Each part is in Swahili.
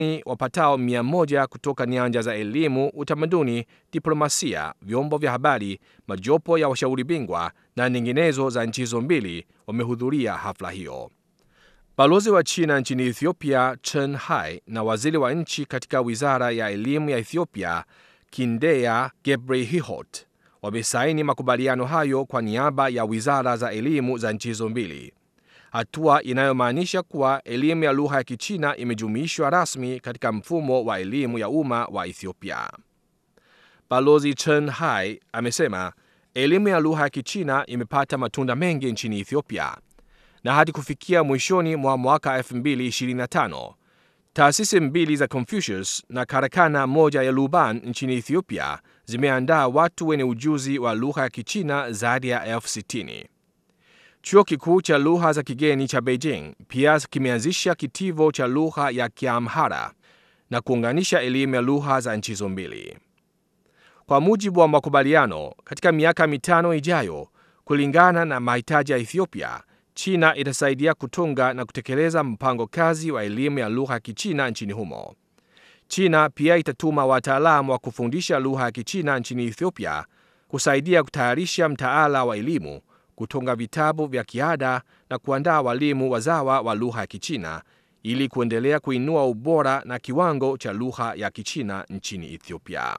wapatao mia moja kutoka nyanja za elimu, utamaduni, diplomasia, vyombo vya habari, majopo ya washauri bingwa na nyinginezo za nchi hizo mbili wamehudhuria hafla hiyo. Balozi wa China nchini Ethiopia Chen Hai na waziri wa nchi katika wizara ya elimu ya Ethiopia Kindeya Gebrehihot wamesaini makubaliano hayo kwa niaba ya wizara za elimu za nchi hizo mbili, hatua inayomaanisha kuwa elimu ya lugha ya Kichina imejumuishwa rasmi katika mfumo wa elimu ya umma wa Ethiopia. Balozi Chen Hai amesema elimu ya lugha ya Kichina imepata matunda mengi nchini Ethiopia na hadi kufikia mwishoni mwa mwaka 2025 taasisi mbili za Confucius na karakana moja ya Luban nchini Ethiopia zimeandaa watu wenye ujuzi wa lugha ya Kichina zaidi ya elfu sitini. Chuo kikuu cha lugha za kigeni cha Beijing pia kimeanzisha kitivo cha lugha ya Kiamhara na kuunganisha elimu ya lugha za nchi hizo mbili. Kwa mujibu wa makubaliano, katika miaka mitano ijayo, kulingana na mahitaji ya Ethiopia, China itasaidia kutunga na kutekeleza mpango kazi wa elimu ya lugha ya Kichina nchini humo. China pia itatuma wataalamu wa kufundisha lugha ya Kichina nchini Ethiopia kusaidia kutayarisha mtaala wa elimu, kutunga vitabu vya kiada na kuandaa walimu wazawa wa lugha ya Kichina ili kuendelea kuinua ubora na kiwango cha lugha ya Kichina nchini Ethiopia.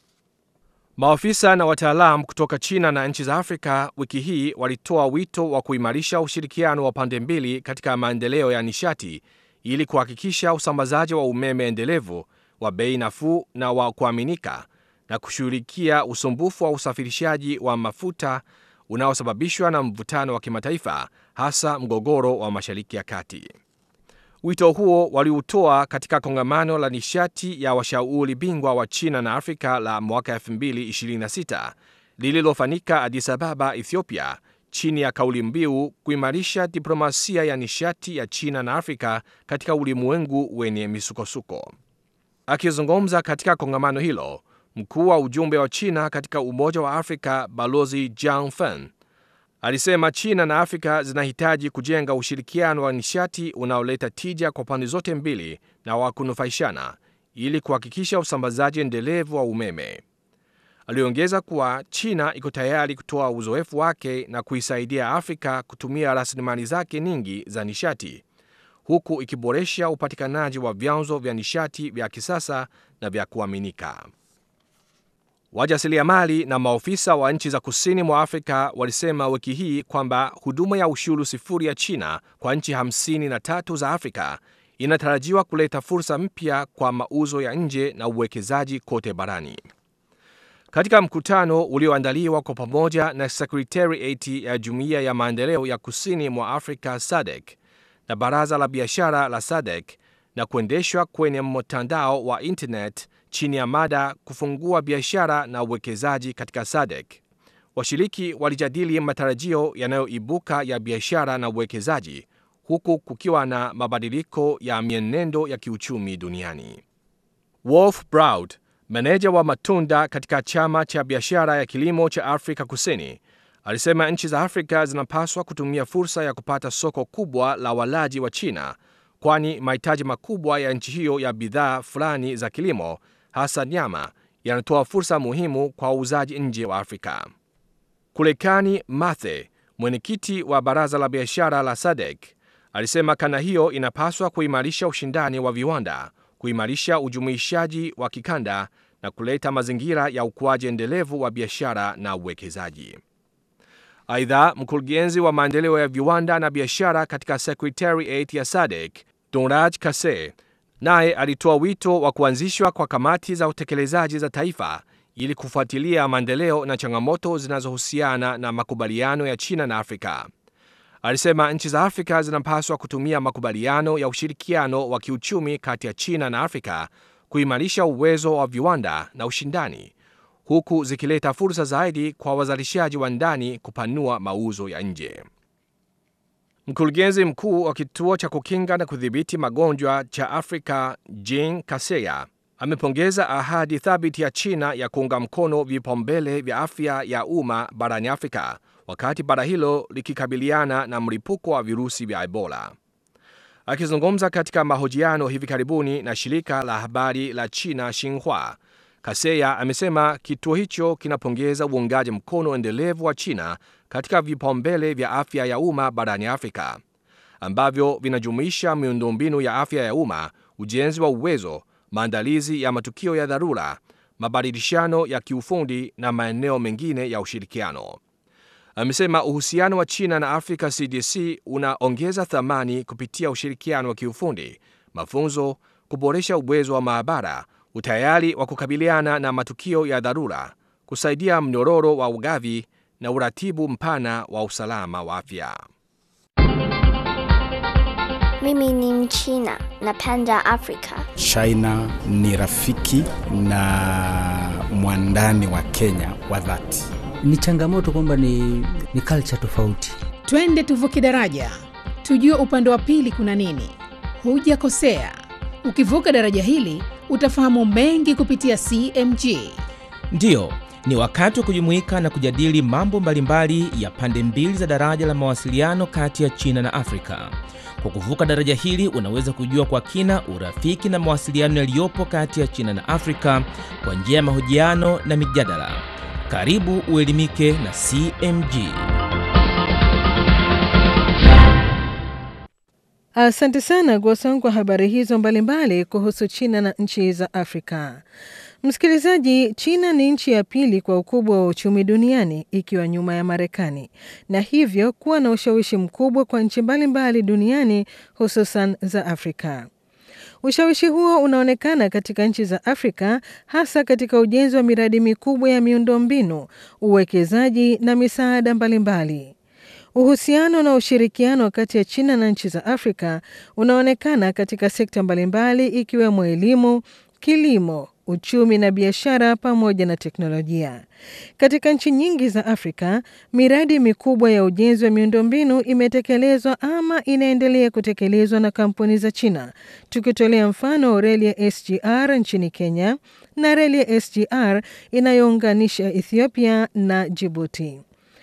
Maafisa na wataalamu kutoka China na nchi za Afrika wiki hii walitoa wito wa kuimarisha ushirikiano wa pande mbili katika maendeleo ya nishati ili kuhakikisha usambazaji wa umeme endelevu wa bei nafuu na wa kuaminika na kushughulikia usumbufu wa usafirishaji wa mafuta unaosababishwa na mvutano wa kimataifa, hasa mgogoro wa Mashariki ya Kati. Wito huo waliutoa katika kongamano la nishati ya washauri bingwa wa China na Afrika la mwaka 2026 lililofanyika Addis Ababa, Ethiopia, chini ya kauli mbiu kuimarisha diplomasia ya nishati ya China na Afrika katika ulimwengu wenye misukosuko. Akizungumza katika kongamano hilo, mkuu wa ujumbe wa China katika Umoja wa Afrika Balozi Jiang Fen alisema China na Afrika zinahitaji kujenga ushirikiano wa nishati unaoleta tija kwa pande zote mbili na wa kunufaishana ili kuhakikisha usambazaji endelevu wa umeme. Aliongeza kuwa China iko tayari kutoa uzoefu wake na kuisaidia Afrika kutumia rasilimali zake nyingi za nishati huku ikiboresha upatikanaji wa vyanzo vya nishati vya kisasa na vya kuaminika. Wajasiriamali na maofisa wa nchi za kusini mwa Afrika walisema wiki hii kwamba huduma ya ushuru sifuri ya China kwa nchi 53 za Afrika inatarajiwa kuleta fursa mpya kwa mauzo ya nje na uwekezaji kote barani. Katika mkutano ulioandaliwa kwa pamoja na Secretariat ya Jumuiya ya Maendeleo ya Kusini mwa Afrika SADC na Baraza la Biashara la SADC na kuendeshwa kwenye mtandao wa internet chini ya mada kufungua biashara na uwekezaji katika SADC. Washiriki walijadili matarajio yanayoibuka ya biashara na uwekezaji huku kukiwa na mabadiliko ya mienendo ya kiuchumi duniani. Wolf Broud, meneja wa matunda katika chama cha biashara ya kilimo cha Afrika Kusini, alisema nchi za Afrika zinapaswa kutumia fursa ya kupata soko kubwa la walaji wa China, kwani mahitaji makubwa ya nchi hiyo ya bidhaa fulani za kilimo hasa nyama yanatoa fursa muhimu kwa wauzaji nje wa Afrika. Kulekani Mathe, mwenyekiti wa baraza la biashara la SADC, alisema kanda hiyo inapaswa kuimarisha ushindani wa viwanda, kuimarisha ujumuishaji wa kikanda na kuleta mazingira ya ukuaji endelevu wa biashara na uwekezaji. Aidha, mkurugenzi wa maendeleo ya viwanda na biashara katika Secretariat ya SADC, Donraj Kase, naye alitoa wito wa kuanzishwa kwa kamati za utekelezaji za taifa ili kufuatilia maendeleo na changamoto zinazohusiana na makubaliano ya China na Afrika. Alisema nchi za Afrika zinapaswa kutumia makubaliano ya ushirikiano wa kiuchumi kati ya China na Afrika kuimarisha uwezo wa viwanda na ushindani, huku zikileta fursa zaidi kwa wazalishaji wa ndani kupanua mauzo ya nje. Mkurugenzi mkuu wa kituo cha kukinga na kudhibiti magonjwa cha Afrika Jean Kaseya amepongeza ahadi thabiti ya China ya kuunga mkono vipaumbele vya afya ya umma barani Afrika wakati bara hilo likikabiliana na mlipuko wa virusi vya Ebola. Akizungumza katika mahojiano hivi karibuni na shirika la habari la China Xinhua, Kaseya amesema kituo hicho kinapongeza uungaji mkono endelevu wa China katika vipaumbele vya afya ya umma barani Afrika ambavyo vinajumuisha miundombinu ya afya ya umma, ujenzi wa uwezo, maandalizi ya matukio ya dharura, mabadilishano ya kiufundi na maeneo mengine ya ushirikiano. Amesema uhusiano wa China na Africa CDC unaongeza thamani kupitia ushirikiano wa kiufundi, mafunzo, kuboresha uwezo wa maabara, utayari wa kukabiliana na matukio ya dharura, kusaidia mnyororo wa ugavi na uratibu mpana wa usalama wa afya. Mimi ni Mchina, napenda Afrika. China ni rafiki na mwandani wa Kenya wa dhati. Ni changamoto kwamba ni, ni culture tofauti. Twende tuvuke daraja, tujue upande wa pili kuna nini. Hujakosea, ukivuka daraja hili utafahamu mengi kupitia CMG. Ndiyo, ni wakati wa kujumuika na kujadili mambo mbalimbali ya pande mbili za daraja la mawasiliano kati ya China na Afrika. Kwa kuvuka daraja hili unaweza kujua kwa kina urafiki na mawasiliano yaliyopo kati ya China na Afrika kwa njia ya mahojiano na mijadala. Karibu uelimike na CMG. Asante sana Gwasong kwa habari hizo mbalimbali kuhusu China na nchi za Afrika. Msikilizaji, China ni nchi ya pili kwa ukubwa wa uchumi duniani ikiwa nyuma ya Marekani na hivyo kuwa na ushawishi mkubwa kwa nchi mbalimbali duniani hususan za Afrika. Ushawishi huo unaonekana katika nchi za Afrika hasa katika ujenzi wa miradi mikubwa ya miundombinu, uwekezaji na misaada mbalimbali. Uhusiano na ushirikiano kati ya China na nchi za Afrika unaonekana katika sekta mbalimbali ikiwemo elimu, kilimo, uchumi na biashara pamoja na teknolojia. Katika nchi nyingi za Afrika, miradi mikubwa ya ujenzi wa miundombinu imetekelezwa ama inaendelea kutekelezwa na kampuni za China, tukitolea mfano reli ya SGR nchini Kenya na reli ya SGR inayounganisha Ethiopia na Djibouti.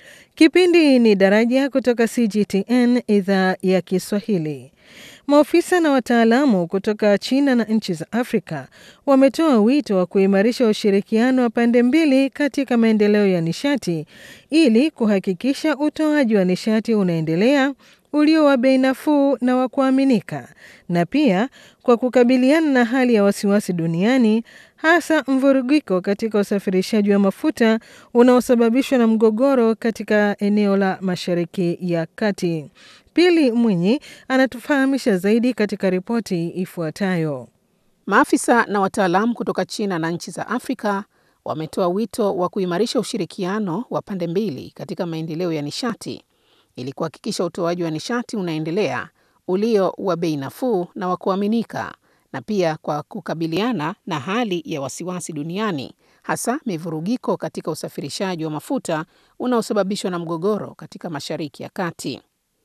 Kipindi ni Daraja kutoka CGTN idhaa ya Kiswahili. Maofisa na wataalamu kutoka China na nchi za Afrika wametoa wito wa kuimarisha ushirikiano wa pande mbili katika maendeleo ya nishati ili kuhakikisha utoaji wa nishati unaendelea ulio wa bei nafuu na wa kuaminika, na pia kwa kukabiliana na hali ya wasiwasi duniani, hasa mvurugiko katika usafirishaji wa mafuta unaosababishwa na mgogoro katika eneo la Mashariki ya Kati. Pili Mwinyi anatufahamisha zaidi katika ripoti ifuatayo. Maafisa na wataalamu kutoka China na nchi za Afrika wametoa wito wa kuimarisha ushirikiano wa pande mbili katika maendeleo ya nishati ili kuhakikisha utoaji wa nishati unaendelea ulio wa bei nafuu na wa kuaminika, na pia kwa kukabiliana na hali ya wasiwasi duniani, hasa mivurugiko katika usafirishaji wa mafuta unaosababishwa na mgogoro katika Mashariki ya Kati.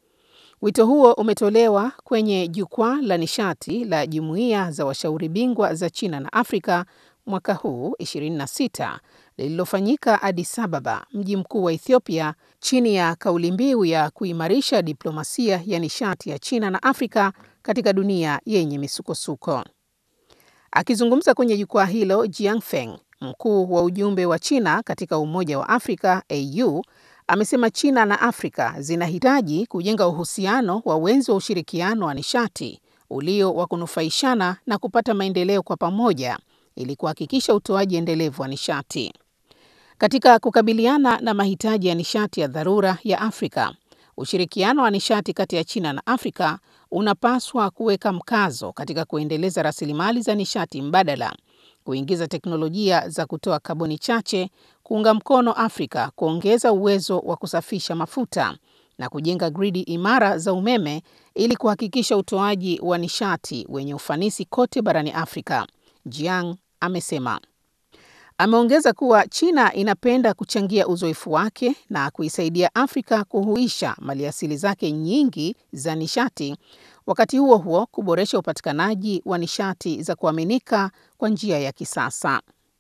Wito huo umetolewa kwenye jukwaa la nishati la jumuiya za washauri bingwa za China na Afrika mwaka huu 26 lililofanyika Addis Ababa, mji mkuu wa Ethiopia, chini ya kauli mbiu ya kuimarisha diplomasia ya nishati ya China na Afrika katika dunia yenye misukosuko. Akizungumza kwenye jukwaa hilo, Jiang Feng, mkuu wa ujumbe wa China katika Umoja wa Afrika AU, amesema China na Afrika zinahitaji kujenga uhusiano wa wenzi wa ushirikiano wa nishati ulio wa kunufaishana na kupata maendeleo kwa pamoja ili kuhakikisha utoaji endelevu wa nishati. Katika kukabiliana na mahitaji ya nishati ya dharura ya Afrika, ushirikiano wa nishati kati ya China na Afrika unapaswa kuweka mkazo katika kuendeleza rasilimali za nishati mbadala, kuingiza teknolojia za kutoa kaboni chache, kuunga mkono Afrika kuongeza uwezo wa kusafisha mafuta na kujenga gridi imara za umeme ili kuhakikisha utoaji wa nishati wenye ufanisi kote barani Afrika. Jiang amesema. Ameongeza kuwa China inapenda kuchangia uzoefu wake na kuisaidia Afrika kuhuisha maliasili zake nyingi za nishati, wakati huo huo kuboresha upatikanaji wa nishati za kuaminika kwa njia ya kisasa.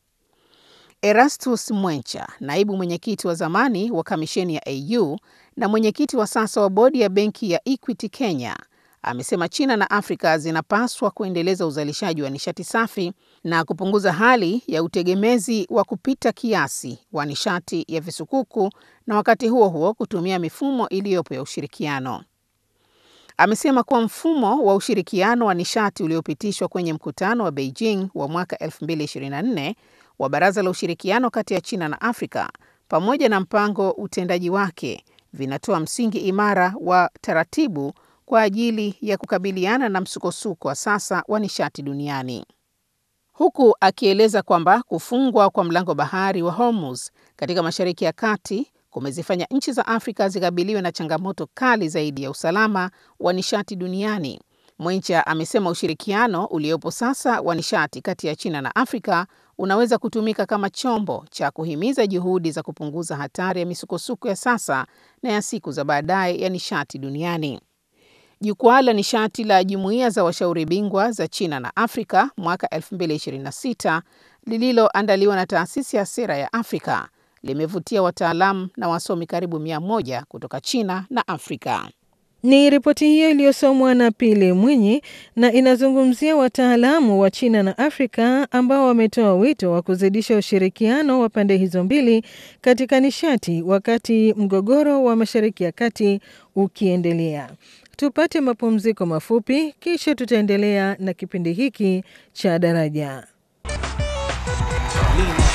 Erastus Mwencha, naibu mwenyekiti wa zamani wa kamisheni ya AU na mwenyekiti wa sasa wa bodi ya benki ya Equity Kenya, amesema China na Afrika zinapaswa kuendeleza uzalishaji wa nishati safi na kupunguza hali ya utegemezi wa kupita kiasi wa nishati ya visukuku na wakati huo huo kutumia mifumo iliyopo ya ushirikiano. Amesema kuwa mfumo wa ushirikiano wa nishati uliopitishwa kwenye mkutano wa Beijing wa mwaka 2024 wa Baraza la Ushirikiano kati ya China na Afrika pamoja na mpango utendaji wake vinatoa msingi imara wa taratibu kwa ajili ya kukabiliana na msukosuko wa sasa wa nishati duniani. Huku akieleza kwamba kufungwa kwa mlango bahari wa Hormuz katika Mashariki ya Kati kumezifanya nchi za Afrika zikabiliwe na changamoto kali zaidi ya usalama wa nishati duniani. Mwencha amesema ushirikiano uliopo sasa wa nishati kati ya China na Afrika unaweza kutumika kama chombo cha kuhimiza juhudi za kupunguza hatari ya misukosuko ya sasa na ya siku za baadaye ya nishati duniani. Jukwaa la nishati la jumuiya za washauri bingwa za China na Afrika mwaka 2026 lililoandaliwa na taasisi ya sera ya Afrika limevutia wataalamu na wasomi karibu mia moja kutoka China na Afrika. Ni ripoti hiyo iliyosomwa na Pili Mwinyi na inazungumzia wataalamu wa China na Afrika ambao wametoa wito wa kuzidisha ushirikiano wa pande hizo mbili katika nishati wakati mgogoro wa Mashariki ya Kati ukiendelea. Tupate mapumziko mafupi, kisha tutaendelea na kipindi hiki cha Daraja.